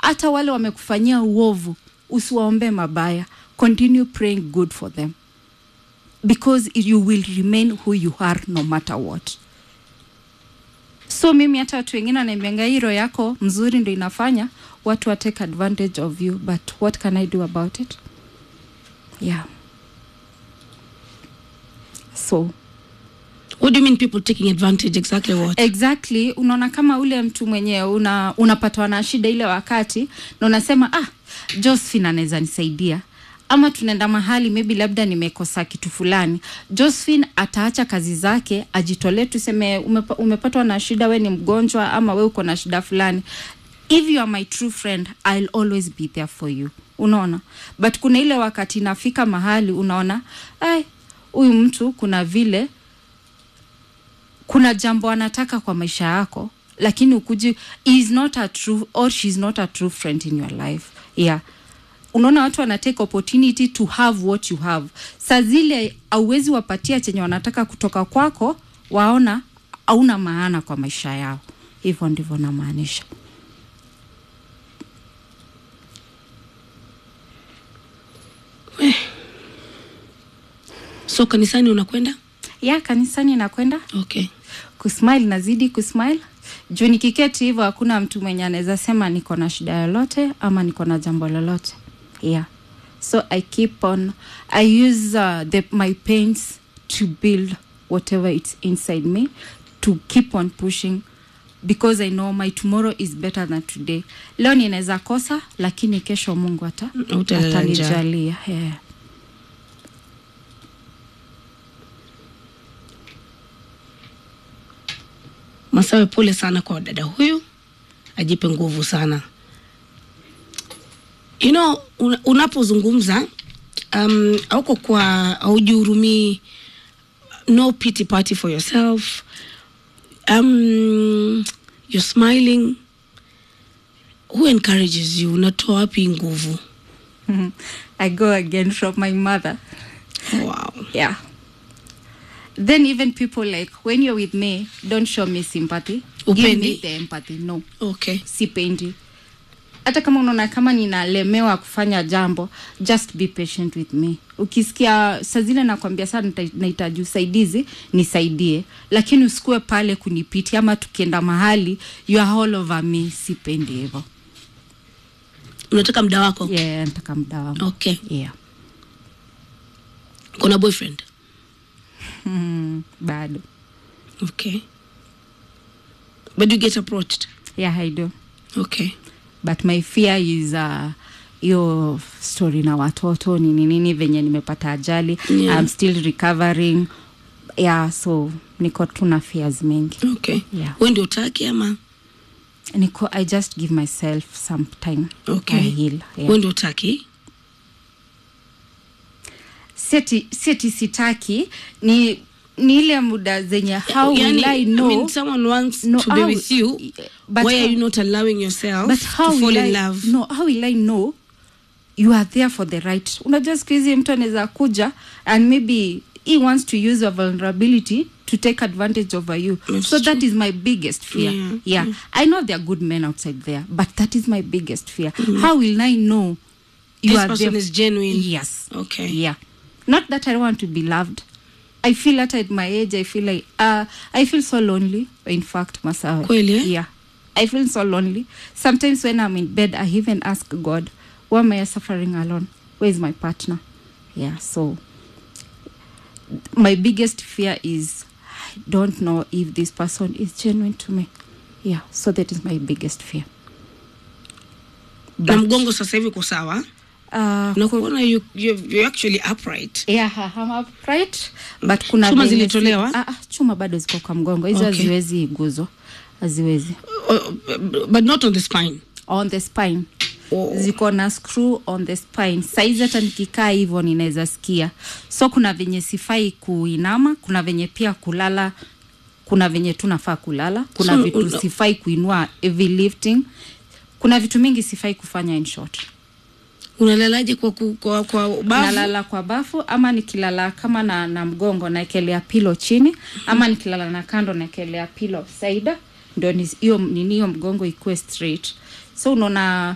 hata wale wamekufanyia uovu usiwaombe mabaya continue praying good for them because you will remain who you are no matter what so mimi hata watu wengine wanaambianga hiro yako mzuri ndo inafanya watu wa take advantage of you but what can i do about it yeah so what do you mean people taking advantage exactly what exactly unaona kama ule mtu mwenye una, unapatwa na shida ile wakati na unasema ah josephine anaweza nisaidia ama tunaenda mahali maybe labda nimekosa kitu fulani josephine ataacha kazi zake ajitolee tuseme umepa, umepatwa na shida we ni mgonjwa ama we uko na shida fulani if you are my true friend i'll always be there for you unaona but kuna ile wakati nafika mahali unaona ai huyu mtu kuna vile kuna jambo anataka kwa maisha yako lakini ukuji he is not a true or she is not a true friend in your life yeah unaona watu wana take opportunity to have what you have saa zile auwezi wapatia chenye wanataka kutoka kwako waona hauna maana kwa maisha yao hivyo ndivyo namaanisha so kanisani unakwenda ya kanisani nakwenda okay kusmile nazidi kusmile juu nikiketi hivyo hakuna mtu mwenye anaweza sema niko na shida lolote ama niko na jambo lolote yeah so i keep on i use uh, the, my pains to build whatever it's inside me to keep on pushing because i know my tomorrow is better than today leo ninaweza kosa lakini kesho mungu ata Hautalala njaa. atanijalia yeah. masawe pole sana kwa dada huyu ajipe nguvu sana you know una- unapozungumza um, auko kwa aujihurumii no pity party for yourself um, you're smiling who encourages you unatoa wapi nguvu i go again from my mother wow. yeah then even people like when you're with me don't show me sympathy give Upendi? me the empathy no okay sipendi hata kama unaona kama ninalemewa kufanya jambo just be patient with me ukisikia saa zile nakwambia saa nita- nahitaji usaidizi nisaidie lakini usikue pale kunipitia ama tukienda mahali you are all over me sipendi hivyo unataka mda wako yeah, nataka muda wangu okay yeah. kuna boyfriend mm, bado okay but you get approached yeah i do okay but my fear is uh, hiyo story na watoto nini nini venye nimepata ajali Yeah. I'm still recovering yeah so niko tu na fears mingi okay Yeah. we ndio utaki ama niko i just give myself some time Okay. I heal, yeah. we ndio utaki seti seti sitaki ni ni ile muda zenye how will I know I mean, someone wants No, to be how- with you. but Why are how- you not allowing yourself but to how fall will in I, love? no how will I know you are there for the right unajua siku hizi mtu anaweza kuja and maybe he wants to use your vulnerability to take advantage over you That's so that is my biggest fear Yeah, yeah, i know there are good men outside there but that is my biggest fear how will i know you This are person there is genuine. yes Okay. yeah not that i want to be loved i feel that at my age i feel like uh, i feel so lonely in fact masawe Kweli, eh? yeah i feel so lonely sometimes when i'm in bed i even ask god why am i suffering alone where is my partner yeah so my biggest fear is i don't know if this person is genuine to me yeah so that is my biggest fear na mgongo sasa hivi uko sawa uh, na kuona you, you, you're actually upright yeah I'm upright but kuna Chuma venye si- zilitolewa? ah, ah, chuma bado ziko kwa mgongo hizo Okay. haziwezi guzwa haziwezi uh, but not on the spine on the spine Oh. ziko na screw on the spine saizi hata nikikaa hivyo ninaweza sikia so kuna venye sifai kuinama kuna venye pia kulala kuna venye tu nafaa kulala kuna So, vitu una- sifai kuinua heavy lifting kuna vitu mingi sifai kufanya in short unalalaje kwa, ku- kwa, kwa bavu nalala kwa bafu ama nikilala kama na, na mgongo naekelea pilo chini ama nikilala na kando naekelea pilo saida ndo ni- hiyo nini hiyo mgongo ikuwe straight so unaona